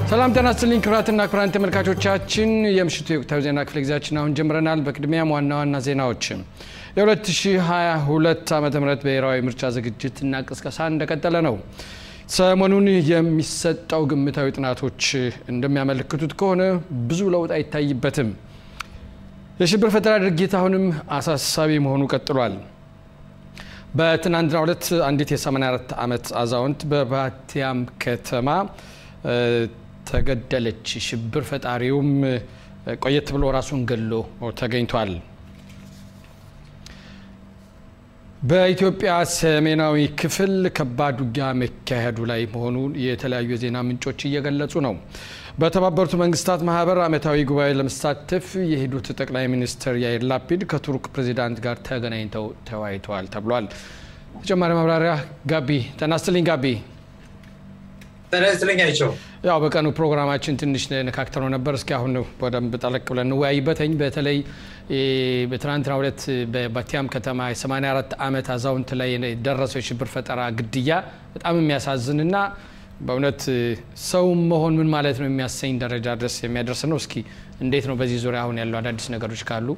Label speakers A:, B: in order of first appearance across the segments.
A: ሰላም ጤና ይስጥልኝ ክቡራትና ክቡራን ተመልካቾቻችን የምሽቱ የወቅታዊ ዜና ክፍለ ጊዜያችን አሁን ጀምረናል። በቅድሚያም ዋና ዋና ዜናዎች የ2022 ዓ ም ብሔራዊ ምርጫ ዝግጅትና ቅስቀሳ እንደቀጠለ ነው። ሰሞኑን የሚሰጠው ግምታዊ ጥናቶች እንደሚያመለክቱት ከሆነ ብዙ ለውጥ አይታይበትም። የሽብር ፈጠራ ድርጊት አሁንም አሳሳቢ መሆኑ ቀጥሏል። በትናንትናው ዕለት አንዲት የ84 ዓመት አዛውንት በባቲያም ከተማ ተገደለች። ሽብር ፈጣሪውም ቆየት ብሎ ራሱን ገሎ ተገኝቷል። በኢትዮጵያ ሰሜናዊ ክፍል ከባድ ውጊያ መካሄዱ ላይ መሆኑን የተለያዩ የዜና ምንጮች እየገለጹ ነው። በተባበሩት መንግስታት ማህበር ዓመታዊ ጉባኤ ለመሳተፍ የሄዱት ጠቅላይ ሚኒስትር ያይር ላፒድ ከቱርክ ፕሬዚዳንት ጋር ተገናኝተው ተወያይተዋል ተብሏል። ተጨማሪ ማብራሪያ ጋቢ ተናስትልኝ ጋቢ
B: ተነስተለኝ አይቸው
A: ያው በቀኑ ፕሮግራማችን ትንሽ ነካክተነው ነበር። እስኪ አሁን በደንብ ጠለቅ ብለን እንወያይበትኝ። በተለይ በትናንትናው ዕለት በባቲያም ከተማ የ84 ዓመት አዛውንት ላይ የደረሰው የሽብር ፈጠራ ግድያ በጣም የሚያሳዝንና በእውነት ሰው መሆን ምን ማለት ነው የሚያሰኝ ደረጃ ድረስ የሚያደርስ ነው። እስኪ እንዴት ነው በዚህ ዙሪያ አሁን ያለው አዳዲስ ነገሮች ካሉ?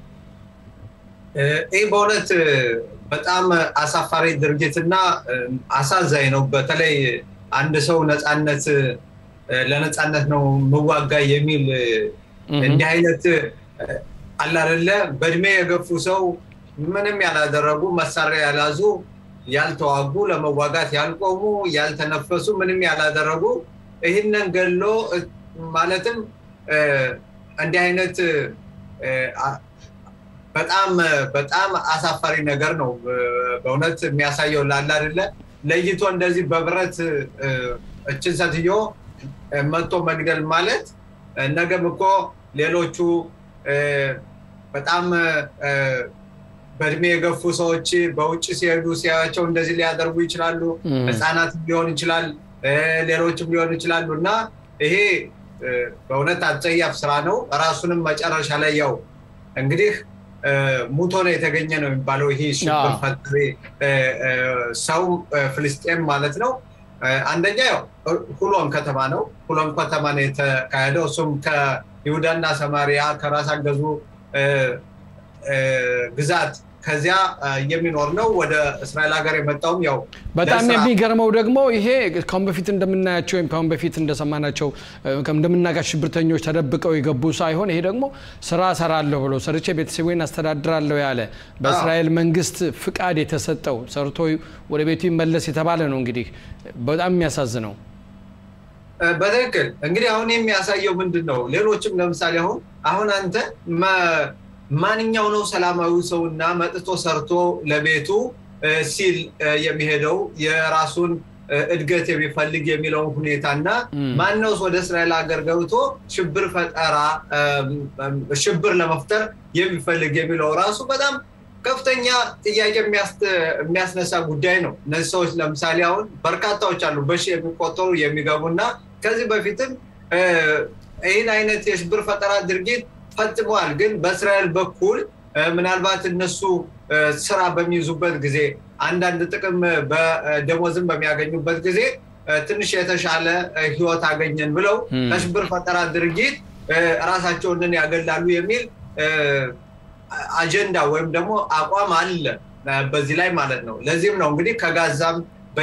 B: ይህ በእውነት በጣም አሳፋሪ ድርጊትና አሳዛኝ ነው። በተለይ አንድ ሰው ነፃነት ለነፃነት ነው ምዋጋ የሚል እንዲህ አይነት አላደለ በእድሜ የገፉ ሰው ምንም ያላደረጉ መሳሪያ ያላዙ ያልተዋጉ ለመዋጋት ያልቆሙ ያልተነፈሱ ምንም ያላደረጉ ይህንን ገሎ ማለትም እንዲህ አይነት በጣም በጣም አሳፋሪ ነገር ነው በእውነት የሚያሳየው ላለ አይደለ ለይቶ እንደዚህ በብረት እችን ሴትዮ መጥቶ መግደል ማለት ነገም እኮ ሌሎቹ በጣም በእድሜ የገፉ ሰዎች በውጭ ሲሄዱ ሲያያቸው እንደዚህ ሊያደርጉ ይችላሉ። ህፃናት ሊሆን ይችላል፣ ሌሎችም ሊሆን ይችላሉ እና ይሄ በእውነት አጸያፍ ስራ ነው። ራሱንም መጨረሻ ላይ ያው እንግዲህ ሙቶ ነው የተገኘ ነው የሚባለው ይሄ ሽብር ፈጣሪ ሰው ፍልስጤም ማለት ነው። አንደኛ ያው ሁሎም ከተማ ነው። ሁሎም ከተማ ነው የተካሄደው። እሱም ከይሁዳና ሰማሪያ ከራስ አገዙ ግዛት ከዚያ የሚኖር ነው። ወደ እስራኤል ሀገር የመጣውም ያው
A: በጣም የሚገርመው ደግሞ ይሄ ካሁን በፊት እንደምናያቸው ወይም ካሁን በፊት እንደሰማናቸው እንደምናጋሽ ሽብርተኞች ተደብቀው የገቡ ሳይሆን ይሄ ደግሞ ስራ ሰራለሁ ብሎ ሰርቼ ቤተሰቤን አስተዳድራለሁ ያለ በእስራኤል መንግስት ፍቃድ የተሰጠው ሰርቶ ወደ ቤቱ ይመለስ የተባለ ነው። እንግዲህ በጣም የሚያሳዝነው
B: በትክክል እንግዲህ አሁን የሚያሳየው ምንድን ነው? ሌሎችም ለምሳሌ አሁን አሁን አንተ ማንኛው ነው ሰላማዊ ሰውና መጥቶ ሰርቶ ለቤቱ ሲል የሚሄደው የራሱን እድገት የሚፈልግ የሚለውን ሁኔታ እና ማነውስ ወደ እስራኤል ሀገር ገብቶ ሽብር ፈጠራ ሽብር ለመፍጠር የሚፈልግ የሚለው ራሱ በጣም ከፍተኛ ጥያቄ የሚያስነሳ ጉዳይ ነው። እነዚህ ሰዎች ለምሳሌ አሁን በርካታዎች አሉ በሺ የሚቆጠሩ የሚገቡ እና ከዚህ በፊትም ይህን አይነት የሽብር ፈጠራ ድርጊት ፈጽመዋል። ግን በእስራኤል በኩል ምናልባት እነሱ ስራ በሚይዙበት ጊዜ አንዳንድ ጥቅም በደሞዝም በሚያገኙበት ጊዜ ትንሽ የተሻለ ህይወት አገኘን ብለው ከሽብር ፈጠራ ድርጊት ራሳቸውን ያገላሉ የሚል አጀንዳ ወይም ደግሞ አቋም አለ በዚህ ላይ ማለት ነው። ለዚህም ነው እንግዲህ ከጋዛም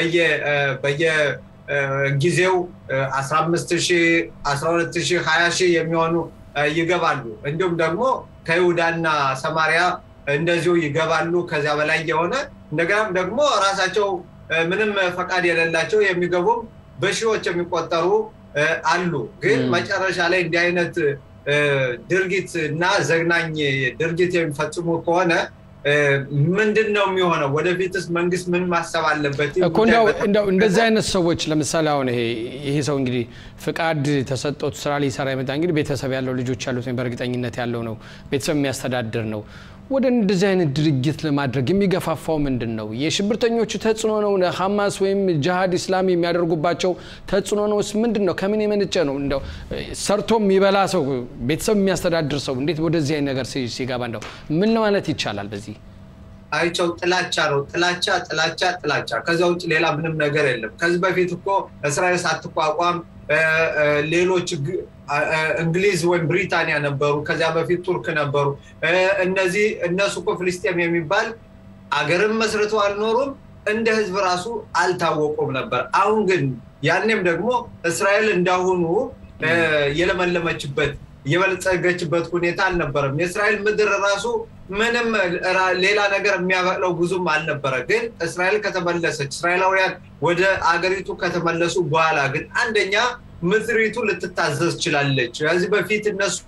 B: በየጊዜው 15 ሺህ 12 ሺህ 20 ሺህ የሚሆኑ ይገባሉ። እንዲሁም ደግሞ ከይሁዳና ሰማሪያ እንደዚሁ ይገባሉ። ከዚያ በላይ የሆነ እንደገናም ደግሞ ራሳቸው ምንም ፈቃድ የሌላቸው የሚገቡም በሺዎች የሚቆጠሩ አሉ። ግን መጨረሻ ላይ እንዲህ አይነት ድርጊት እና ዘግናኝ ድርጊት የሚፈጽሙ ከሆነ ምንድን ነው የሚሆነው? ወደፊትስ መንግስት ምን ማሰብ አለበት?
A: እንደው እንደዚህ አይነት ሰዎች ለምሳሌ አሁን ይሄ ይሄ ሰው እንግዲህ ፍቃድ ተሰጥቶት ስራ ሊሰራ የመጣ እንግዲህ ቤተሰብ ያለው ልጆች ያሉት በእርግጠኝነት ያለው ነው፣ ቤተሰብ የሚያስተዳድር ነው። ወደ እንደዚህ አይነት ድርጊት ለማድረግ የሚገፋፋው ምንድን ነው? የሽብርተኞቹ ተጽዕኖ ነው? ሀማስ ወይም ጅሃድ ኢስላሚ የሚያደርጉባቸው ተጽዕኖ ነው? ምንድን ነው? ከምን የመነጨ ነው? እንደው ሰርቶ የሚበላ ሰው ቤተሰብ የሚያስተዳድር ሰው እንዴት ወደዚህ አይነት ነገር ሲገባ እንደው ምን ማለት ይቻላል? በዚህ
B: አይቸው ጥላቻ ነው። ጥላቻ ጥላቻ ጥላቻ። ከዚያ ውጭ ሌላ ምንም ነገር የለም። ከዚህ በፊት እኮ እስራኤል ሳትቋቋም ሌሎች እንግሊዝ ወይም ብሪታንያ ነበሩ። ከዚያ በፊት ቱርክ ነበሩ። እነዚህ እነሱ እኮ ፍልስጤም የሚባል አገርን መስርተው አልኖሩም። እንደ ህዝብ ራሱ አልታወቁም ነበር። አሁን ግን ያኔም ደግሞ እስራኤል እንዳሁኑ የለመለመችበት የበለጸገችበት ሁኔታ አልነበረም። የእስራኤል ምድር ራሱ ምንም ሌላ ነገር የሚያበቅለው ብዙም አልነበረ። ግን እስራኤል ከተመለሰች እስራኤላውያን ወደ አገሪቱ ከተመለሱ በኋላ ግን አንደኛ ምድሪቱ ልትታዘዝ ችላለች። ከዚህ በፊት እነሱ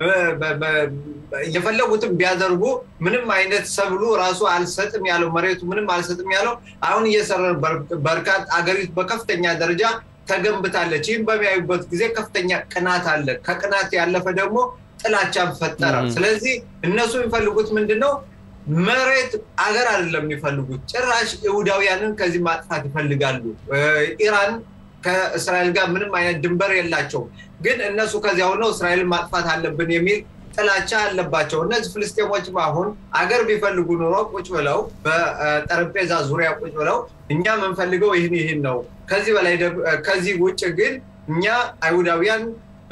B: የፈለጉትን ቢያደርጉ ምንም አይነት ሰብሉ ራሱ አልሰጥም ያለው መሬቱ ምንም አልሰጥም ያለው አሁን እየሰራ በርካታ አገሪቱ በከፍተኛ ደረጃ ተገንብታለች። ይህም በሚያዩበት ጊዜ ከፍተኛ ቅናት አለ። ከቅናት ያለፈ ደግሞ ጥላቻን ፈጠረ። ስለዚህ እነሱ የሚፈልጉት ምንድን ነው? መሬት አገር አይደለም የሚፈልጉት፣ ጭራሽ ይሁዳውያንን ከዚህ ማጥፋት ይፈልጋሉ። ኢራን ከእስራኤል ጋር ምንም አይነት ድንበር የላቸውም። ግን እነሱ ከዚያ ሆነው እስራኤልን ማጥፋት አለብን የሚል ጥላቻ አለባቸው። እነዚህ ፍልስጤሞችም አሁን አገር ቢፈልጉ ኑሮ ቁጭ ብለው በጠረጴዛ ዙሪያ ቁጭ ብለው እኛ የምንፈልገው ይህን ይህን ነው፣ ከዚህ በላይ ከዚህ ውጭ ግን እኛ አይሁዳውያን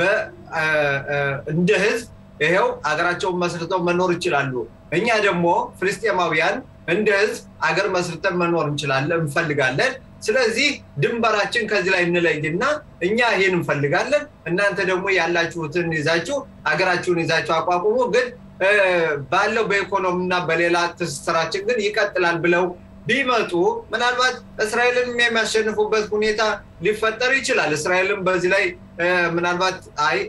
B: እንደ ህዝብ ይሄው አገራቸውን መስርተው መኖር ይችላሉ። እኛ ደግሞ ፍልስጤማውያን እንደ ህዝብ አገር መስርተን መኖር እንችላለን እንፈልጋለን። ስለዚህ ድንበራችን ከዚህ ላይ እንለይና እኛ ይህን እንፈልጋለን፣ እናንተ ደግሞ ያላችሁትን ይዛችሁ ሀገራችሁን ይዛችሁ አቋቁሙ። ግን ባለው በኢኮኖሚና በሌላ ትስስራችን ግን ይቀጥላል ብለው ቢመጡ ምናልባት እስራኤልን የሚያሸንፉበት ሁኔታ ሊፈጠር ይችላል። እስራኤልም በዚህ ላይ ምናልባት አይ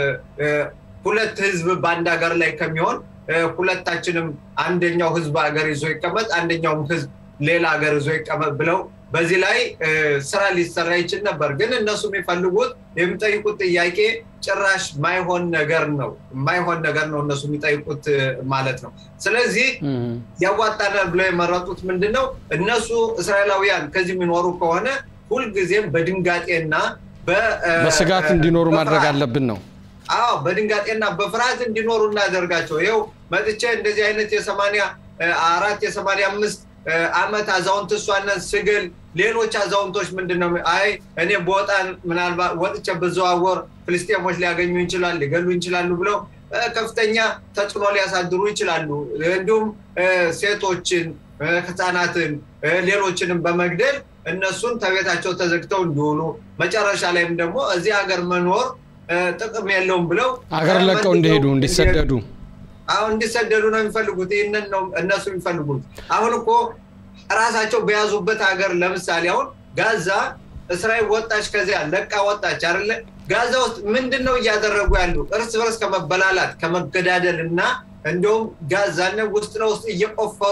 B: ሁለት ህዝብ በአንድ ሀገር ላይ ከሚሆን ሁለታችንም አንደኛው ህዝብ ሀገር ይዞ ይቀመጥ፣ አንደኛውም ህዝብ ሌላ ሀገር ይዞ ይቀመጥ ብለው በዚህ ላይ ስራ ሊሰራ ይችል ነበር። ግን እነሱ የሚፈልጉት የሚጠይቁት ጥያቄ ጭራሽ ማይሆን ነገር ነው። ማይሆን ነገር ነው እነሱ የሚጠይቁት ማለት ነው። ስለዚህ ያዋጣናል ብለው የመረጡት ምንድን ነው? እነሱ እስራኤላውያን ከዚህ የሚኖሩ ከሆነ ሁልጊዜም በድንጋጤና
A: በስጋት እንዲኖሩ ማድረግ አለብን ነው።
B: አዎ በድንጋጤና በፍርሃት እንዲኖሩ እናደርጋቸው። ይኸው መጥቼ እንደዚህ አይነት የሰማንያ አራት የሰማንያ አምስት አመት አዛውንት እሷነን ስግል ሌሎች አዛውንቶች ምንድን ነው አይ እኔ በወጣ ምናልባት ወጥቼ ብዘዋወር ፍልስጤሞች ሊያገኙ ይችላል ሊገሉ ይችላሉ ብለው ከፍተኛ ተጽዕኖ ሊያሳድሩ ይችላሉ። እንዲሁም ሴቶችን፣ ህፃናትን፣ ሌሎችንም በመግደል እነሱን ከቤታቸው ተዘግተው እንዲውሉ መጨረሻ ላይም ደግሞ እዚህ ሀገር መኖር ጥቅም የለውም ብለው
A: ሀገር ለቀው እንዲሄዱ እንዲሰደዱ
B: አሁን እንዲሰደዱ ነው የሚፈልጉት። ይህንን ነው እነሱ የሚፈልጉት። አሁን እኮ ራሳቸው በያዙበት ሀገር ለምሳሌ አሁን ጋዛ እስራኤል ወጣች፣ ከዚያ ለቃ ወጣች አይደለ? ጋዛ ውስጥ ምንድን ነው እያደረጉ ያሉ? እርስ በርስ ከመበላላት ከመገዳደል እና እንዲሁም ጋዛን ውስጥ ለውስጥ እየቆፈሩ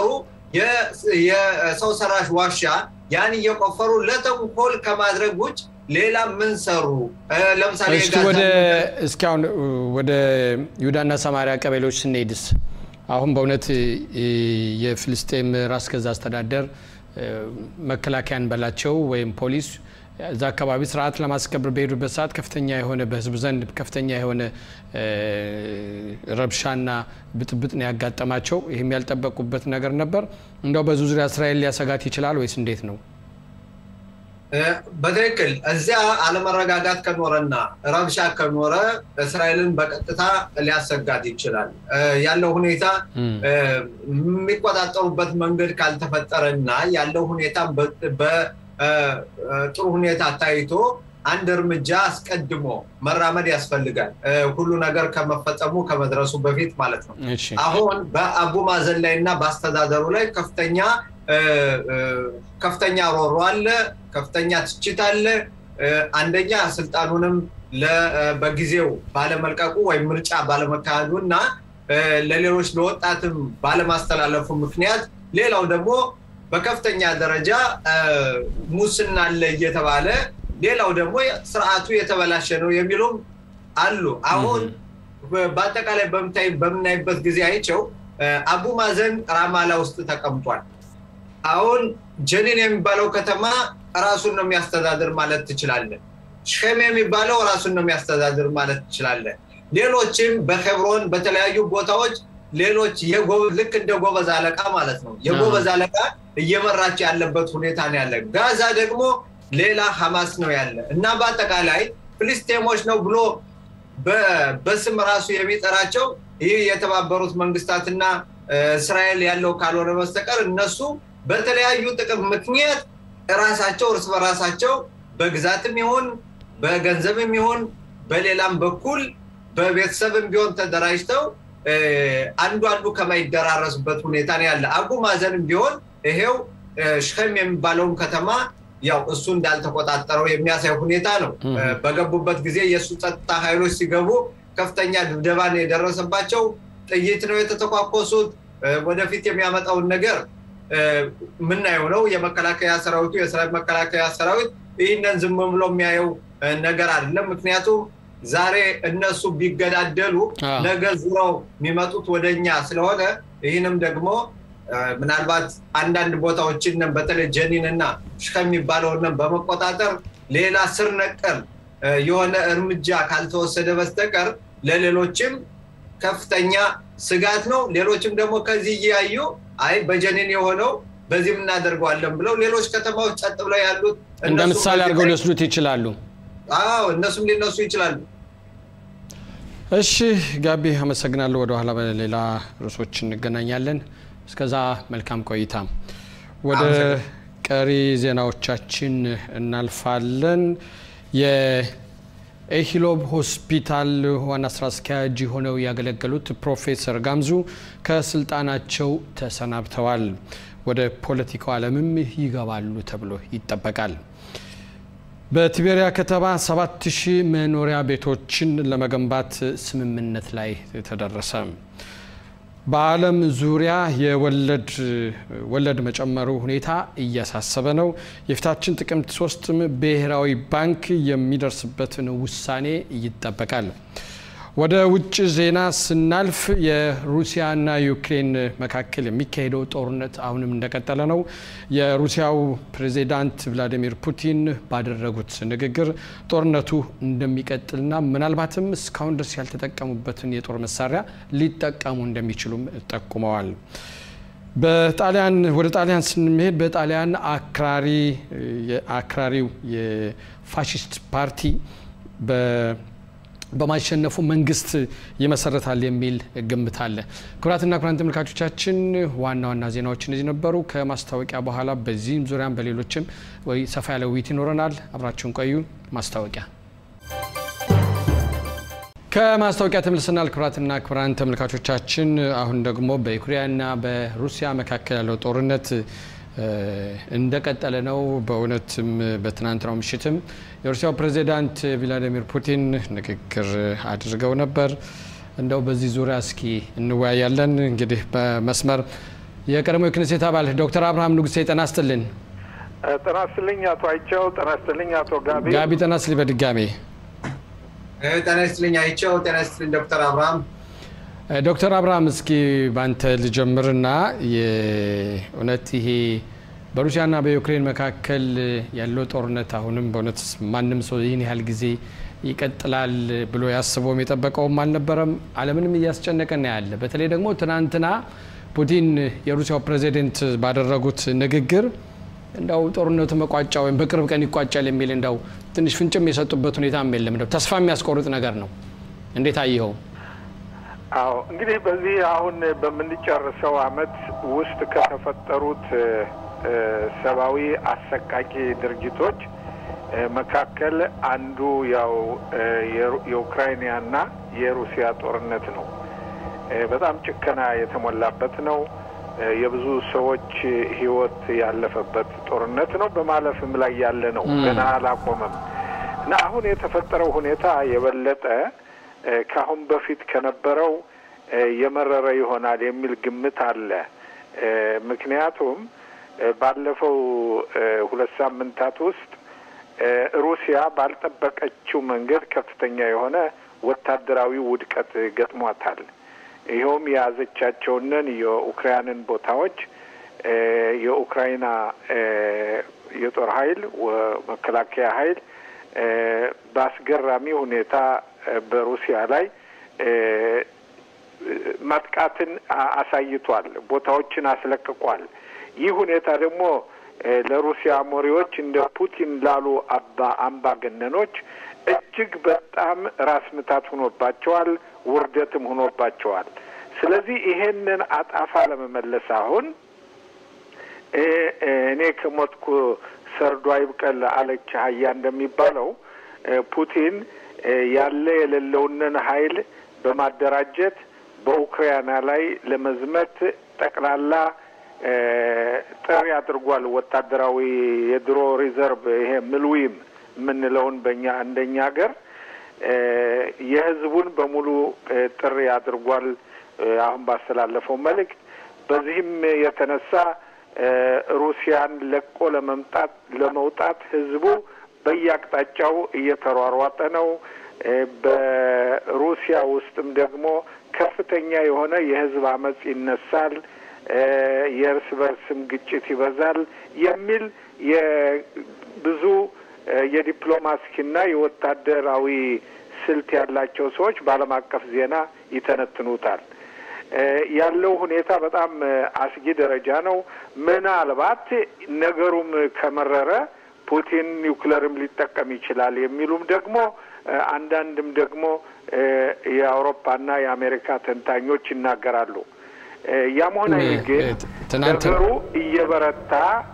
B: የሰው ሰራሽ ዋሻ ያን እየቆፈሩ ለተንኮል ከማድረግ ውጭ ሌላ ምን ሰሩ? ለምሳሌ
A: ወደ እስኪ አሁን ወደ ይሁዳና ሰማሪያ ቀበሌዎች ስንሄድስ አሁን በእውነት የፍልስጤም ራስ ገዛ አስተዳደር መከላከያን በላቸው ወይም ፖሊስ እዛ አካባቢ ስርዓት ለማስከበር በሄዱበት ሰዓት ከፍተኛ የሆነ በህዝብ ዘንድ ከፍተኛ የሆነ ረብሻና ብጥብጥ ነው ያጋጠማቸው። ይህም ያልጠበቁበት ነገር ነበር። እንደው በዙ ዙሪያ እስራኤል ሊያሰጋት ይችላል ወይስ እንዴት ነው?
B: በትክክል እዚያ አለመረጋጋት ከኖረና ረብሻ ከኖረ እስራኤልን በቀጥታ ሊያሰጋት ይችላል። ያለው ሁኔታ የሚቆጣጠሩበት መንገድ ካልተፈጠረና ያለው ሁኔታ በጥሩ ሁኔታ ታይቶ አንድ እርምጃ አስቀድሞ መራመድ ያስፈልጋል። ሁሉ ነገር ከመፈጸሙ ከመድረሱ በፊት ማለት ነው። አሁን በአቡ ማዘን ላይ እና በአስተዳደሩ ላይ ከፍተኛ ከፍተኛ ሮሮ አለ፣ ከፍተኛ ትችት አለ። አንደኛ ስልጣኑንም በጊዜው ባለመልቀቁ ወይም ምርጫ ባለመካሄዱ እና ለሌሎች ለወጣትም ባለማስተላለፉ ምክንያት፣ ሌላው ደግሞ በከፍተኛ ደረጃ ሙስና አለ እየተባለ ሌላው ደግሞ ስርዓቱ የተበላሸ ነው የሚሉም አሉ። አሁን በአጠቃላይ በምናይበት ጊዜ አይቸው አቡ ማዘን ራማላ ውስጥ ተቀምጧል። አሁን ጀኒን የሚባለው ከተማ ራሱን ነው የሚያስተዳድር ማለት ትችላለን። ሽከም የሚባለው ራሱን ነው የሚያስተዳድር ማለት ትችላለን። ሌሎችም በኬብሮን በተለያዩ ቦታዎች ሌሎች ልክ እንደ ጎበዝ አለቃ ማለት ነው የጎበዝ አለቃ እየመራቸው ያለበት ሁኔታ ነው ያለ። ጋዛ ደግሞ ሌላ ሀማስ ነው ያለ እና በአጠቃላይ ፍልስጤሞች ነው ብሎ በስም ራሱ የሚጠራቸው ይህ የተባበሩት መንግስታትና እስራኤል ያለው ካልሆነ በስተቀር እነሱ በተለያዩ ጥቅም ምክንያት ራሳቸው እርስ በራሳቸው በግዛትም ይሁን በገንዘብም ይሁን በሌላም በኩል በቤተሰብም ቢሆን ተደራጅተው አንዱ አንዱ ከማይደራረሱበት ሁኔታ ነው ያለ። አቡ ማዘንም ቢሆን ይሄው ሽከም የሚባለውን ከተማ ያው እሱ እንዳልተቆጣጠረው የሚያሳይ ሁኔታ ነው። በገቡበት ጊዜ የእሱ ጸጥታ ኃይሎች ሲገቡ ከፍተኛ ድብደባ ነው የደረሰባቸው። ጥይት ነው የተተኳኮሱት። ወደፊት የሚያመጣውን ነገር ምናየው ነው። የመከላከያ ሰራዊቱ የእስራኤል መከላከያ ሰራዊት ይህንን ዝም ብሎ የሚያየው ነገር አይደለም። ምክንያቱም ዛሬ እነሱ ቢገዳደሉ ነገ ዙረው የሚመጡት ወደኛ ስለሆነ ይህንም ደግሞ ምናልባት አንዳንድ ቦታዎችን በተለይ ጀኒን እና ሽከ የሚባለውን በመቆጣጠር ሌላ ስር ነቀል የሆነ እርምጃ ካልተወሰደ በስተቀር ለሌሎችም ከፍተኛ ስጋት ነው። ሌሎችም ደግሞ ከዚህ እያዩ አይ በጀኒን የሆነው በዚህም እናደርገዋለን ብለው ሌሎች ከተማዎች ጸጥ ብለው ያሉት
A: እንደ ምሳሌ አድርገው ሊወስዱት ይችላሉ።
B: አዎ እነሱም ሊነሱ ይችላሉ።
A: እሺ ጋቢ አመሰግናለሁ። ወደኋላ በሌላ ርዕሶች እንገናኛለን። እስከዛ መልካም ቆይታ። ወደ ቀሪ ዜናዎቻችን እናልፋለን። የኤሂሎብ ሆስፒታል ዋና ስራ አስኪያጅ ሆነው ያገለገሉት ፕሮፌሰር ጋምዙ ከስልጣናቸው ተሰናብተዋል። ወደ ፖለቲካው ዓለምም ይገባሉ ተብሎ ይጠበቃል። በቲቤሪያ ከተማ 7000 መኖሪያ ቤቶችን ለመገንባት ስምምነት ላይ ተደረሰ። በዓለም ዙሪያ የወለድ ወለድ መጨመሩ ሁኔታ እያሳሰበ ነው። የፊታችን ጥቅምት ሶስትም ብሔራዊ ባንክ የሚደርስበትን ውሳኔ ይጠበቃል። ወደ ውጭ ዜና ስናልፍ የሩሲያና ዩክሬን መካከል የሚካሄደው ጦርነት አሁንም እንደቀጠለ ነው። የሩሲያው ፕሬዚዳንት ቭላዲሚር ፑቲን ባደረጉት ንግግር ጦርነቱ እንደሚቀጥልና ምናልባትም እስካሁን ድረስ ያልተጠቀሙበትን የጦር መሳሪያ ሊጠቀሙ እንደሚችሉም ጠቁመዋል። በጣሊያን ወደ ጣሊያን ስንሄድ በጣሊያን አክራሪ አክራሪው የፋሽስት ፓርቲ በማሸነፉ መንግስት ይመሰረታል የሚል ግምት አለ። ክቡራትና ክቡራን ተመልካቾቻችን ዋና ዋና ዜናዎች እነዚህ ነበሩ። ከማስታወቂያ በኋላ በዚህም ዙሪያም በሌሎችም ወይ ሰፋ ያለ ውይይት ይኖረናል። አብራችሁን ቆዩ። ማስታወቂያ ከማስታወቂያ ተመልሰናል። ክቡራትና ክቡራን ተመልካቾቻችን አሁን ደግሞ በዩክሬንና በሩሲያ መካከል ያለው ጦርነት እንደቀጠለ ነው። በእውነትም በትናንትናው ምሽትም የሩሲያው ፕሬዚዳንት ቭላዲሚር ፑቲን ንግግር አድርገው ነበር። እንደው በዚህ ዙሪያ እስኪ እንወያያለን። እንግዲህ በመስመር የቀድሞ የክኔሴት አባል ዶክተር አብርሃም ንጉሴ ጤና ይስጥልን።
C: ጤና ይስጥልኝ አቶ አይቸው። ጤና ይስጥልኝ አቶ ጋቢ።
A: ጋቢ ጤና ይስጥልኝ በድጋሜ
B: ጤና ይስጥልኝ አይቸው። ጤና ይስጥልኝ ዶክተር አብርሃም
A: ዶክተር አብርሃም እስኪ ባንተ ልጀምርና የእውነት ይሄ በሩሲያና በዩክሬን መካከል ያለው ጦርነት አሁንም በእውነት ማንም ሰው ይህን ያህል ጊዜ ይቀጥላል ብሎ ያስበውም የጠበቀውም አልነበረም። ዓለምንም እያስጨነቀና ያለ በተለይ ደግሞ ትናንትና ፑቲን የሩሲያው ፕሬዚደንት ባደረጉት ንግግር እንደው ጦርነቱ መቋጫ ወይም በቅርብ ቀን ይቋጫል የሚል እንደው ትንሽ ፍንጭም የሰጡበት ሁኔታም የለም። እንደው ተስፋ የሚያስቆርጥ ነገር ነው። እንዴት አየኸው?
C: አዎ እንግዲህ በዚህ አሁን በምንጨርሰው አመት ውስጥ ከተፈጠሩት ሰብአዊ አሰቃቂ ድርጊቶች መካከል አንዱ ያው የኡክራይንያና የሩሲያ ጦርነት ነው። በጣም ጭከና የተሞላበት ነው። የብዙ ሰዎች ሕይወት ያለፈበት ጦርነት ነው። በማለፍም ላይ ያለ ነው። ገና አላቆመም እና አሁን የተፈጠረው ሁኔታ የበለጠ ከአሁን በፊት ከነበረው የመረረ ይሆናል የሚል ግምት አለ። ምክንያቱም ባለፈው ሁለት ሳምንታት ውስጥ ሩሲያ ባልጠበቀችው መንገድ ከፍተኛ የሆነ ወታደራዊ ውድቀት ገጥሟታል። ይኸውም የያዘቻቸውንን የኡክራይንን ቦታዎች የኡክራይና የጦር ኃይል መከላከያ ኃይል በአስገራሚ ሁኔታ በሩሲያ ላይ ማጥቃትን አሳይቷል። ቦታዎችን አስለቅቋል። ይህ ሁኔታ ደግሞ ለሩሲያ መሪዎች እንደ ፑቲን ላሉ አባ አምባገነኖች እጅግ በጣም ራስ ምታት ሆኖባቸዋል፣ ውርደትም ሆኖባቸዋል። ስለዚህ ይሄንን አጣፋ ለመመለስ አሁን እኔ ከሞትኩ ሰርዶ አይብቀል አለች አህያ እንደሚባለው ፑቲን ያለ የሌለውንን ኃይል በማደራጀት በኡክራይና ላይ ለመዝመት ጠቅላላ ጥሪ አድርጓል። ወታደራዊ የድሮ ሪዘርቭ ይሄ ምልዊም የምንለውን በእኛ እንደኛ ሀገር የህዝቡን በሙሉ ጥሪ አድርጓል። አሁን ባስተላለፈው መልእክት በዚህም የተነሳ ሩሲያን ለቆ ለመምጣት ለመውጣት ህዝቡ በየአቅጣጫው እየተሯሯጠ ነው። በሩሲያ ውስጥም ደግሞ ከፍተኛ የሆነ የህዝብ አመጽ ይነሳል፣ የእርስ በርስም ግጭት ይበዛል የሚል የብዙ የዲፕሎማሲና የወታደራዊ ስልት ያላቸው ሰዎች በዓለም አቀፍ ዜና ይተነትኑታል። ያለው ሁኔታ በጣም አስጊ ደረጃ ነው። ምናልባት ነገሩም ከመረረ ፑቲን ኒውክለርም ሊጠቀም ይችላል የሚሉም ደግሞ አንዳንድም ደግሞ የአውሮፓና የአሜሪካ ተንታኞች ይናገራሉ። ያም ሆነ ይህ ግን ነገሩ እየበረታ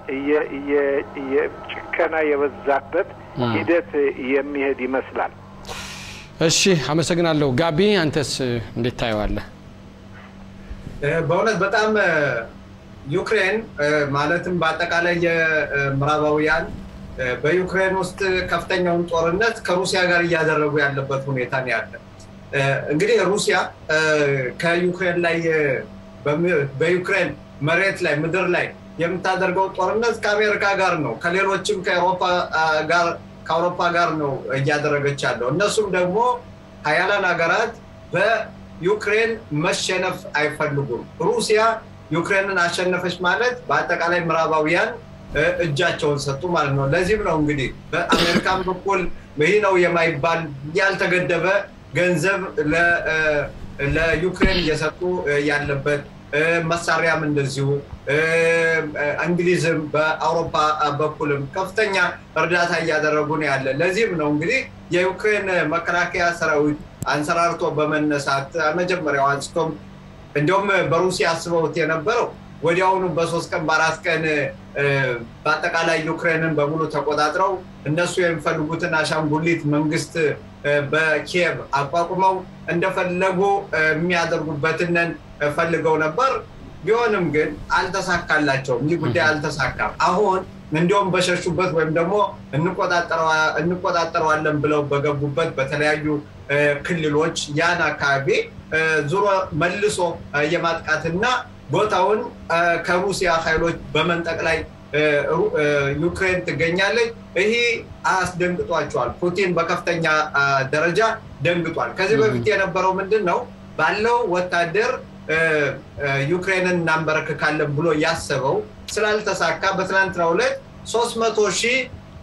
C: ጭከና የበዛበት ሂደት የሚሄድ ይመስላል።
A: እሺ፣ አመሰግናለሁ። ጋቢ አንተስ እንዴት ታየዋለህ?
B: በእውነት በጣም ዩክሬን ማለትም በአጠቃላይ የምዕራባውያን በዩክሬን ውስጥ ከፍተኛውን ጦርነት ከሩሲያ ጋር እያደረጉ ያለበት ሁኔታ ነው ያለ። እንግዲህ ሩሲያ ከዩክሬን ላይ በዩክሬን መሬት ላይ ምድር ላይ የምታደርገው ጦርነት ከአሜሪካ ጋር ነው፣ ከሌሎችም ከአውሮፓ ጋር ከአውሮፓ ጋር ነው እያደረገች ያለው። እነሱም ደግሞ ሀያላን ሀገራት በዩክሬን መሸነፍ አይፈልጉም። ሩሲያ ዩክሬንን አሸነፈች ማለት በአጠቃላይ ምዕራባውያን እጃቸውን ሰጡ ማለት ነው። ለዚህም ነው እንግዲህ በአሜሪካን በኩል ይህ ነው የማይባል ያልተገደበ ገንዘብ ለዩክሬን እየሰጡ ያለበት መሳሪያም እንደዚሁ እንግሊዝም በአውሮፓ በኩልም ከፍተኛ እርዳታ እያደረጉ ነው ያለ። ለዚህም ነው እንግዲህ የዩክሬን መከላከያ ሰራዊት አንሰራርቶ በመነሳት መጀመሪያው አንስቶም እንዲሁም በሩሲያ አስበውት የነበረው ወዲያውኑ በሶስት ቀን በአራት ቀን በአጠቃላይ ዩክሬንን በሙሉ ተቆጣጥረው እነሱ የሚፈልጉትን አሻንጉሊት መንግስት በኪየቭ አቋቁመው እንደፈለጉ የሚያደርጉበትንን ፈልገው ነበር። ቢሆንም ግን አልተሳካላቸውም። ይህ ጉዳይ አልተሳካም። አሁን እንዲሁም በሸሹበት ወይም ደግሞ እንቆጣጠረዋለን ብለው በገቡበት በተለያዩ ክልሎች ያን አካባቢ ዙሮ መልሶ የማጥቃትና ቦታውን ከሩሲያ ኃይሎች በመንጠቅ ላይ ዩክሬን ትገኛለች። ይህ አስደንግጧቸዋል። ፑቲን በከፍተኛ ደረጃ ደንግጧል። ከዚህ በፊት የነበረው ምንድን ነው? ባለው ወታደር ዩክሬንን እናንበረክካለን ብሎ ያሰበው ስላልተሳካ በትናንትናው ዕለት ሶስት መቶ ሺህ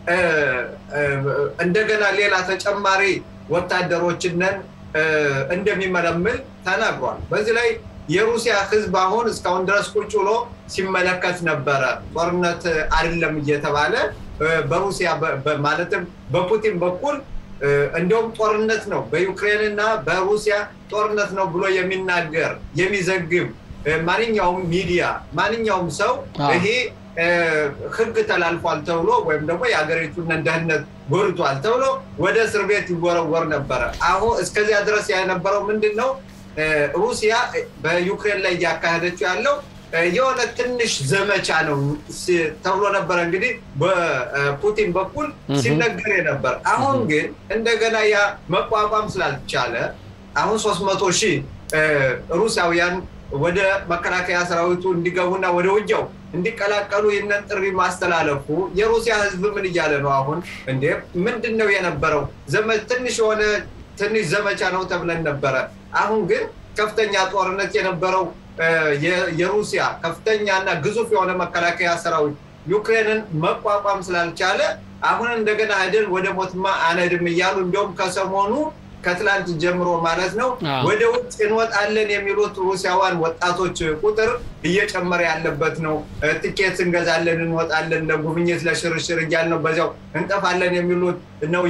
B: እንደገና ሌላ ተጨማሪ ወታደሮችንን እንደሚመለምል ተናግሯል። በዚህ ላይ የሩሲያ ሕዝብ አሁን እስካሁን ድረስ ቁጭ ብሎ ሲመለከት ነበረ። ጦርነት አይደለም እየተባለ በሩሲያ ማለትም በፑቲን በኩል እንዲሁም ጦርነት ነው በዩክሬን እና በሩሲያ ጦርነት ነው ብሎ የሚናገር የሚዘግብ ማንኛውም ሚዲያ ማንኛውም ሰው ይሄ ህግ ተላልፏል ተብሎ ወይም ደግሞ የሀገሪቱን ደህንነት ጎድቷል ተብሎ ወደ እስር ቤት ይወረወር ነበረ። አሁን እስከዚያ ድረስ የነበረው ምንድን ነው? ሩሲያ በዩክሬን ላይ እያካሄደችው ያለው የሆነ ትንሽ ዘመቻ ነው ተብሎ ነበረ እንግዲህ በፑቲን በኩል ሲነገር ነበር። አሁን ግን እንደገና ያ መቋቋም ስላልቻለ አሁን ሶስት መቶ ሺህ ሩሲያውያን ወደ መከላከያ ሰራዊቱ እንዲገቡና ወደ ውጊያው እንዲቀላቀሉ ይህንን ጥሪ ማስተላለፉ የሩሲያ ህዝብ ምን እያለ ነው? አሁን እንዴ ምንድን ነው የነበረው? ትንሽ የሆነ ትንሽ ዘመቻ ነው ተብለን ነበረ። አሁን ግን ከፍተኛ ጦርነት የነበረው የሩሲያ ከፍተኛና ግዙፍ የሆነ መከላከያ ሰራዊት ዩክሬንን መቋቋም ስላልቻለ አሁን እንደገና ሄደን ወደ ሞትማ አነድም እያሉ እንዲሁም ከሰሞኑ ከትላንት ጀምሮ ማለት ነው ወደ ውጭ እንወጣለን የሚሉት ሩሲያዋን ወጣቶች ቁጥር እየጨመረ ያለበት ነው። ትኬት እንገዛለን፣ እንወጣለን ለጉብኝት ለሽርሽር እያል ነው በዚያው እንጠፋለን የሚሉት ነው።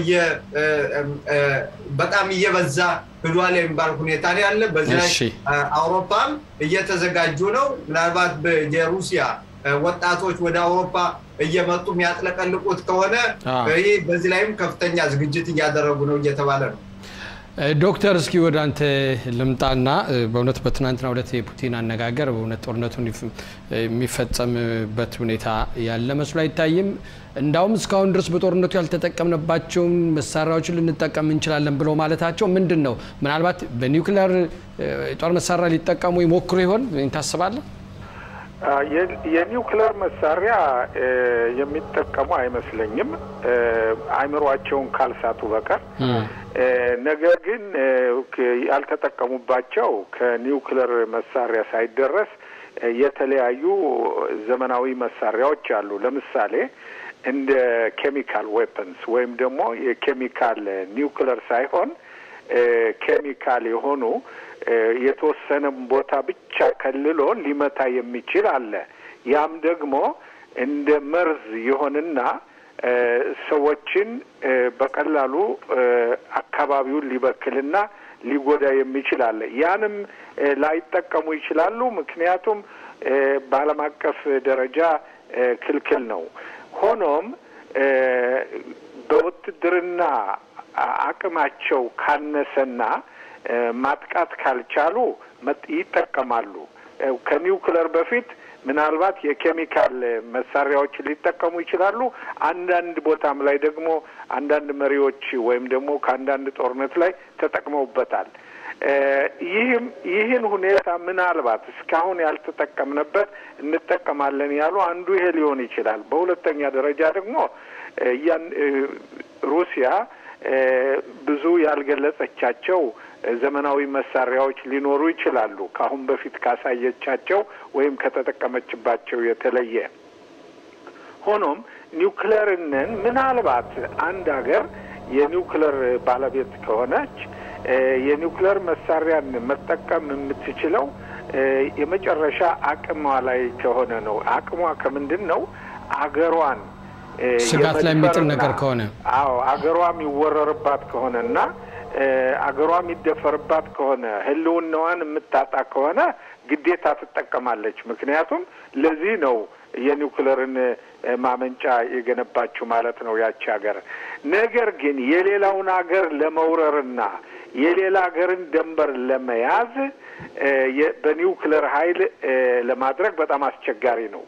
B: በጣም እየበዛ ህዷል የሚባል ሁኔታ ነው ያለ። በዚህ ላይ አውሮፓም እየተዘጋጁ ነው። ምናልባት የሩሲያ ወጣቶች ወደ አውሮፓ እየመጡ የሚያጥለቀልቁት ከሆነ ይህ በዚህ ላይም ከፍተኛ ዝግጅት እያደረጉ ነው እየተባለ ነው።
A: ዶክተር እስኪ ወደ አንተ ልምጣና በእውነት በትናንትናው ዕለት የፑቲን አነጋገር በእውነት ጦርነቱ የሚፈጸምበት ሁኔታ ያለ መስሎ አይታይም። እንዳውም እስካሁን ድረስ በጦርነቱ ያልተጠቀምንባቸውን መሳሪያዎችን ልንጠቀም እንችላለን ብለው ማለታቸው ምንድን ነው? ምናልባት በኒውክሊየር የጦር መሳሪያ ሊጠቀሙ ይሞክሩ ይሆን ታስባለህ?
C: የኒውክሌር መሳሪያ የሚጠቀሙ አይመስለኝም፣ አይምሯቸውን ካልሳቱ በቀር። ነገር ግን ያልተጠቀሙባቸው ከኒውክሌር መሳሪያ ሳይደረስ የተለያዩ ዘመናዊ መሳሪያዎች አሉ። ለምሳሌ እንደ ኬሚካል ዌፐንስ ወይም ደግሞ የኬሚካል ኒውክሌር ሳይሆን ኬሚካል የሆኑ የተወሰነ ቦታ ብቻ ከልሎ ሊመታ የሚችል አለ። ያም ደግሞ እንደ መርዝ የሆንና ሰዎችን በቀላሉ አካባቢውን ሊበክልና ሊጎዳ የሚችል አለ። ያንም ላይጠቀሙ ይችላሉ። ምክንያቱም በዓለም አቀፍ ደረጃ ክልክል ነው። ሆኖም በውትድርና አቅማቸው ካነሰና ማጥቃት ካልቻሉ ይጠቀማሉ። ከኒውክለር በፊት ምናልባት የኬሚካል መሳሪያዎች ሊጠቀሙ ይችላሉ። አንዳንድ ቦታም ላይ ደግሞ አንዳንድ መሪዎች ወይም ደግሞ ከአንዳንድ ጦርነት ላይ ተጠቅመውበታል። ይህም ይህን ሁኔታ ምናልባት እስካሁን ያልተጠቀምንበት እንጠቀማለን ያሉ አንዱ ይሄ ሊሆን ይችላል። በሁለተኛ ደረጃ ደግሞ ያን ሩሲያ ብዙ ያልገለጸቻቸው ዘመናዊ መሳሪያዎች ሊኖሩ ይችላሉ ከአሁን በፊት ካሳየቻቸው ወይም ከተጠቀመችባቸው የተለየ። ሆኖም ኒውክለርንን ምናልባት አንድ ሀገር የኒውክለር ባለቤት ከሆነች የኒውክለር መሳሪያን መጠቀም የምትችለው የመጨረሻ አቅሟ ላይ ከሆነ ነው። አቅሟ ከምንድን ነው? አገሯን
A: ስጋት ላይ የሚጥል ነገር ከሆነ
C: አዎ አገሯ የሚወረርባት ከሆነ እና አገሯ የሚደፈርባት ከሆነ ሕልውናዋን የምታጣ ከሆነ ግዴታ ትጠቀማለች። ምክንያቱም ለዚህ ነው የኒውክለርን ማመንጫ የገነባችው ማለት ነው ያቺ ሀገር። ነገር ግን የሌላውን ሀገር ለመውረርና የሌላ ሀገርን ደንበር ለመያዝ በኒውክለር ኃይል ለማድረግ በጣም አስቸጋሪ ነው።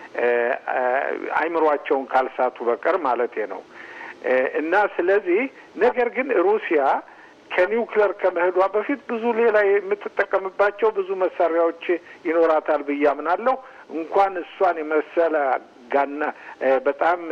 C: አይምሯቸውን ካልሳቱ በቀር ማለቴ ነው። እና ስለዚህ ነገር ግን ሩሲያ ከኒውክለር ከመሄዷ በፊት ብዙ ሌላ የምትጠቀምባቸው ብዙ መሳሪያዎች ይኖራታል ብዬ አምናለሁ። እንኳን እሷን የመሰለ ጋና በጣም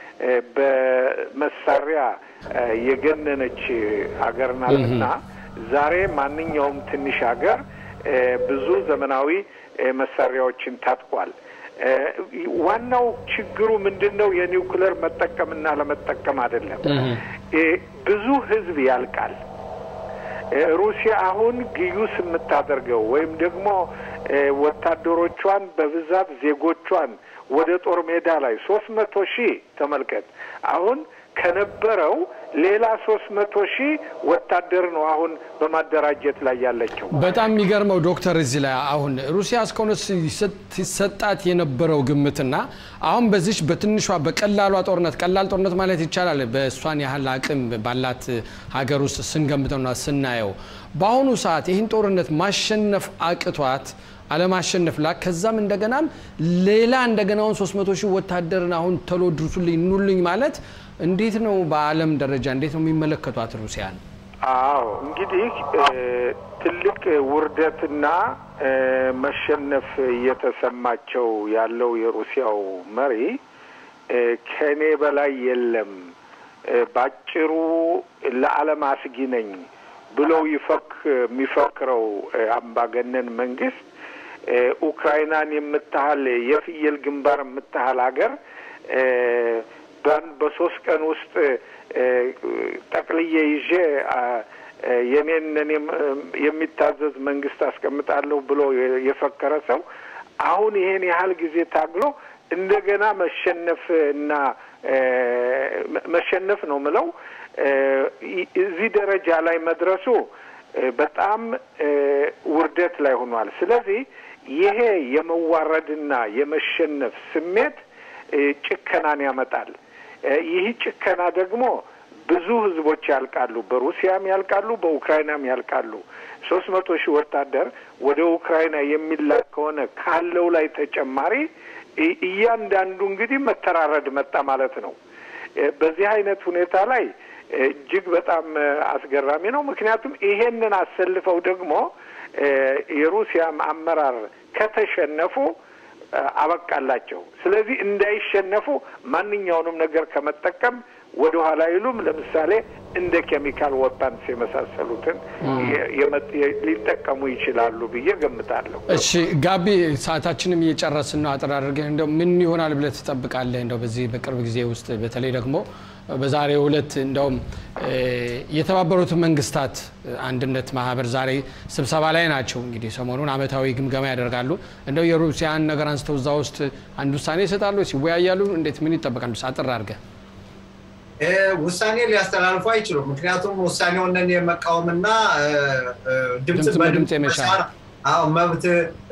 C: በመሳሪያ የገነነች ሀገር ናትና ዛሬ ማንኛውም ትንሽ ሀገር ብዙ ዘመናዊ መሳሪያዎችን ታጥቋል። ዋናው ችግሩ ምንድን ነው? የኒውክለር መጠቀምና ለመጠቀም አይደለም። ብዙ ሕዝብ ያልቃል። ሩሲያ አሁን ግዩስ የምታደርገው ወይም ደግሞ ወታደሮቿን በብዛት ዜጎቿን ወደ ጦር ሜዳ ላይ ሶስት መቶ ሺህ ተመልከት አሁን ከነበረው ሌላ ሶስት መቶ ሺህ ወታደር ነው አሁን በማደራጀት ላይ ያለችው።
A: በጣም የሚገርመው ዶክተር እዚህ ላይ አሁን ሩሲያ እስካሁን ሲሰጣት የነበረው ግምትና አሁን በዚች በትንሿ በቀላሏ ጦርነት ቀላል ጦርነት ማለት ይቻላል በእሷን ያህል አቅም ባላት ሀገር ውስጥ ስንገምተውና ስናየው በአሁኑ ሰዓት ይህን ጦርነት ማሸነፍ አቅቷት አለማሸነፍ ላ ከዛም እንደገናም ሌላ እንደገናውን 300 ሺህ ወታደርን አሁን ተሎ ድርሱልኝ ኑልኝ ማለት እንዴት ነው? በዓለም ደረጃ እንዴት ነው የሚመለከቷት ሩሲያን?
C: አዎ እንግዲህ ትልቅ ውርደትና መሸነፍ እየተሰማቸው ያለው የሩሲያው መሪ ከእኔ በላይ የለም፣ ባጭሩ ለዓለም አስጊ ነኝ ብለው ይፈክ የሚፈክረው አምባገነን መንግስት ኡክራይናን የምታህል የፍየል ግንባር የምታህል ሀገር በሶስት ቀን ውስጥ ጠቅልዬ ይዤ የኔን እኔም የሚታዘዝ መንግስት አስቀምጣለሁ ብሎ የፈከረ ሰው አሁን ይሄን ያህል ጊዜ ታግሎ እንደገና መሸነፍ እና መሸነፍ ነው ምለው እዚህ ደረጃ ላይ መድረሱ በጣም ውርደት ላይ ሆኗል። ስለዚህ ይሄ የመዋረድና የመሸነፍ ስሜት ጭከናን ያመጣል። ይህ ጭከና ደግሞ ብዙ ህዝቦች ያልቃሉ። በሩሲያም ያልቃሉ፣ በኡክራይናም ያልቃሉ። ሶስት መቶ ሺህ ወታደር ወደ ኡክራይና የሚላክ ከሆነ ካለው ላይ ተጨማሪ እያንዳንዱ እንግዲህ መተራረድ መጣ ማለት ነው። በዚህ አይነት ሁኔታ ላይ እጅግ በጣም አስገራሚ ነው። ምክንያቱም ይሄንን አሰልፈው ደግሞ የሩሲያም አመራር ከተሸነፉ አበቃላቸው። ስለዚህ እንዳይሸነፉ ማንኛውንም ነገር ከመጠቀም ወደ ኋላ አይሉም። ለምሳሌ እንደ ኬሚካል ወፓንስ የመሳሰሉትን ሊጠቀሙ ይችላሉ ብዬ ገምታለሁ።
A: እሺ ጋቢ፣ ሰዓታችንም እየጨረስን ነው። አጠር አድርገህ እንደው ምን ይሆናል ብለህ ትጠብቃለህ? እንደው በዚህ በቅርብ ጊዜ ውስጥ በተለይ ደግሞ በዛሬው ዕለት እንደውም የተባበሩት መንግስታት አንድነት ማህበር ዛሬ ስብሰባ ላይ ናቸው። እንግዲህ ሰሞኑን አመታዊ ግምገማ ያደርጋሉ። እንደው የሩሲያን ነገር አንስተው እዛ ውስጥ አንድ ውሳኔ ይሰጣሉ፣ ሲወያያሉ። እንዴት ምን ይጠበቃል? አጠር አድርገህ
B: ውሳኔ ሊያስተላልፉ አይችሉም። ምክንያቱም ውሳኔውን የመቃወምና ድምፅ በድምፅ
A: የመሻር
B: አዎ መብት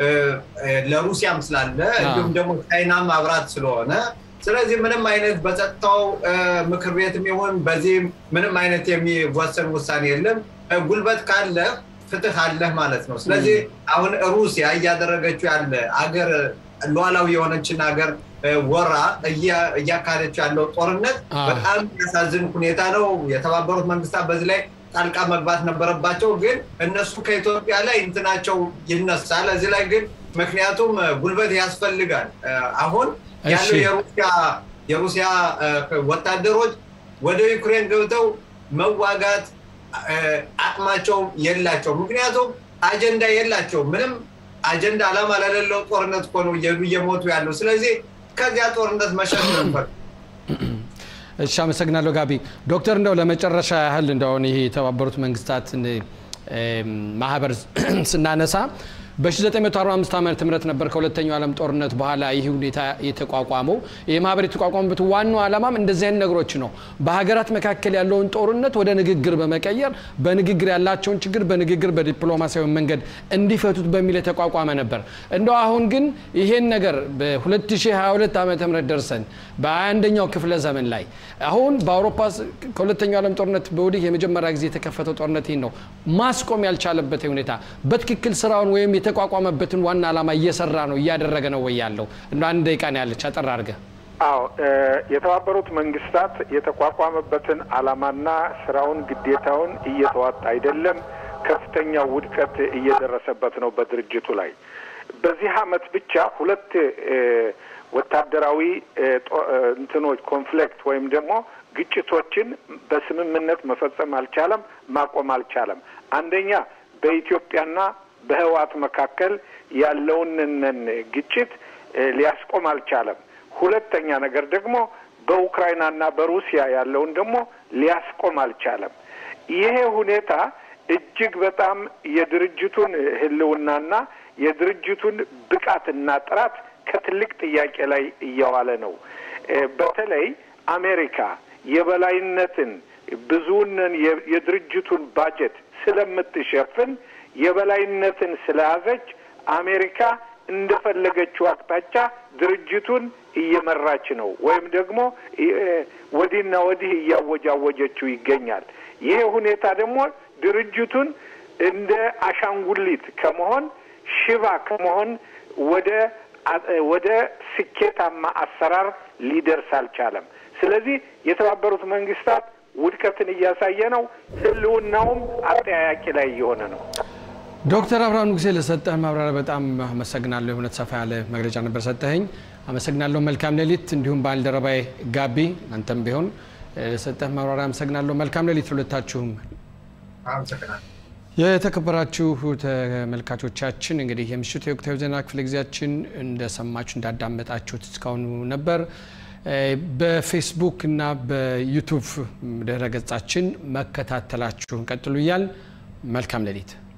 B: ለሩሲያም ስላለ እንዲሁም ደግሞ ቻይና ማብራት ስለሆነ ስለዚህ ምንም አይነት በጸጥታው ምክር ቤትም ይሁን በዚህ ምንም አይነት የሚወሰን ውሳኔ የለም። ጉልበት ካለ ፍትህ አለህ ማለት ነው። ስለዚህ አሁን ሩሲያ እያደረገችው ያለ አገር ሉዓላዊ የሆነችን ሀገር ወራ እያካሄደች ያለው ጦርነት በጣም የሚያሳዝን ሁኔታ ነው። የተባበሩት መንግስታት በዚህ ላይ ጣልቃ መግባት ነበረባቸው፣ ግን እነሱ ከኢትዮጵያ ላይ እንትናቸው ይነሳል። እዚህ ላይ ግን ምክንያቱም ጉልበት ያስፈልጋል። አሁን ያለው የሩሲያ የሩሲያ ወታደሮች ወደ ዩክሬን ገብተው መዋጋት አቅማቸው የላቸው። ምክንያቱም አጀንዳ የላቸው ምንም አጀንዳ አላማ ለሌለው ጦርነት እኮ ነው እየሄዱ እየሞቱ ያለው። ስለዚህ ከዚያ ጦርነት መሸሽ ነበር።
A: እሺ፣ አመሰግናለሁ ጋቢ። ዶክተር እንደው ለመጨረሻ ያህል እንደሆነ ይሄ የተባበሩት መንግስታት ማህበር ስናነሳ በ1945 ዓመተ ምህረት ነበር ከሁለተኛው ዓለም ጦርነት በኋላ ይህ ሁኔታ የተቋቋመው። ይህ ማህበር የተቋቋመበት ዋናው ዓላማም እንደዚህ አይነት ነገሮች ነው። በሀገራት መካከል ያለውን ጦርነት ወደ ንግግር በመቀየር በንግግር ያላቸውን ችግር በንግግር በዲፕሎማሲያዊ መንገድ እንዲፈቱት በሚል የተቋቋመ ነበር። እንደው አሁን ግን ይሄን ነገር በ2022 ዓመተ ምህረት ደርሰን በ21ኛው ክፍለ ዘመን ላይ አሁን በአውሮፓ ከሁለተኛው ዓለም ጦርነት በወዲህ የመጀመሪያ ጊዜ የተከፈተው ጦርነት ይህን ነው ማስቆም ያልቻለበት ሁኔታ በትክክል ስራውን ወይም የተቋቋመበትን ዋና ዓላማ እየሰራ ነው እያደረገ ነው ወይ ያለው? እንደ አንድ ደቂቃ ነው ያለች፣ አጠር አድርገህ።
C: አዎ የተባበሩት መንግስታት የተቋቋመበትን ዓላማና ስራውን ግዴታውን እየተዋጣ አይደለም። ከፍተኛ ውድቀት እየደረሰበት ነው በድርጅቱ ላይ። በዚህ አመት ብቻ ሁለት ወታደራዊ እንትኖች ኮንፍሊክት ወይም ደግሞ ግጭቶችን በስምምነት መፈጸም አልቻለም፣ ማቆም አልቻለም። አንደኛ በኢትዮጵያና በህወሓት መካከል ያለውን ግጭት ሊያስቆም አልቻለም። ሁለተኛ ነገር ደግሞ በኡክራይናና በሩሲያ ያለውን ደግሞ ሊያስቆም አልቻለም። ይሄ ሁኔታ እጅግ በጣም የድርጅቱን ህልውናና የድርጅቱን ብቃትና ጥራት ከትልቅ ጥያቄ ላይ እያዋለ ነው። በተለይ አሜሪካ የበላይነትን ብዙውን የድርጅቱን ባጀት ስለምትሸፍን የበላይነትን ስለያዘች አሜሪካ እንደፈለገችው አቅጣጫ ድርጅቱን እየመራች ነው፣ ወይም ደግሞ ወዲህና ወዲህ እያወጃወጀችው ይገኛል። ይሄ ሁኔታ ደግሞ ድርጅቱን እንደ አሻንጉሊት ከመሆን ሽባ ከመሆን ወደ ወደ ስኬታማ አሰራር ሊደርስ አልቻለም። ስለዚህ የተባበሩት መንግስታት ውድቀትን እያሳየ ነው። ህልውናውም አጠያያቂ ላይ እየሆነ ነው።
A: ዶክተር አብርሃም ንጉሴ ለሰጠህ ማብራሪያ በጣም አመሰግናለሁ። የእውነት ሰፋ ያለ መግለጫ ነበር ሰጠኸኝ። አመሰግናለሁ። መልካም ሌሊት። እንዲሁም ባልደረባይ ጋቢ አንተም ቢሆን ለሰጠህ ማብራሪያ አመሰግናለሁ። መልካም ሌሊት ሁለታችሁም። የተከበራችሁ ተመልካቾቻችን እንግዲህ የምሽቱ የወቅታዊ ዜና ክፍለ ጊዜያችን እንደሰማችሁ እንዳዳመጣችሁት እስካሁኑ ነበር። በፌስቡክ እና በዩቱብ ድረ ገጻችን መከታተላችሁን ቀጥሉ እያል መልካም ሌሊት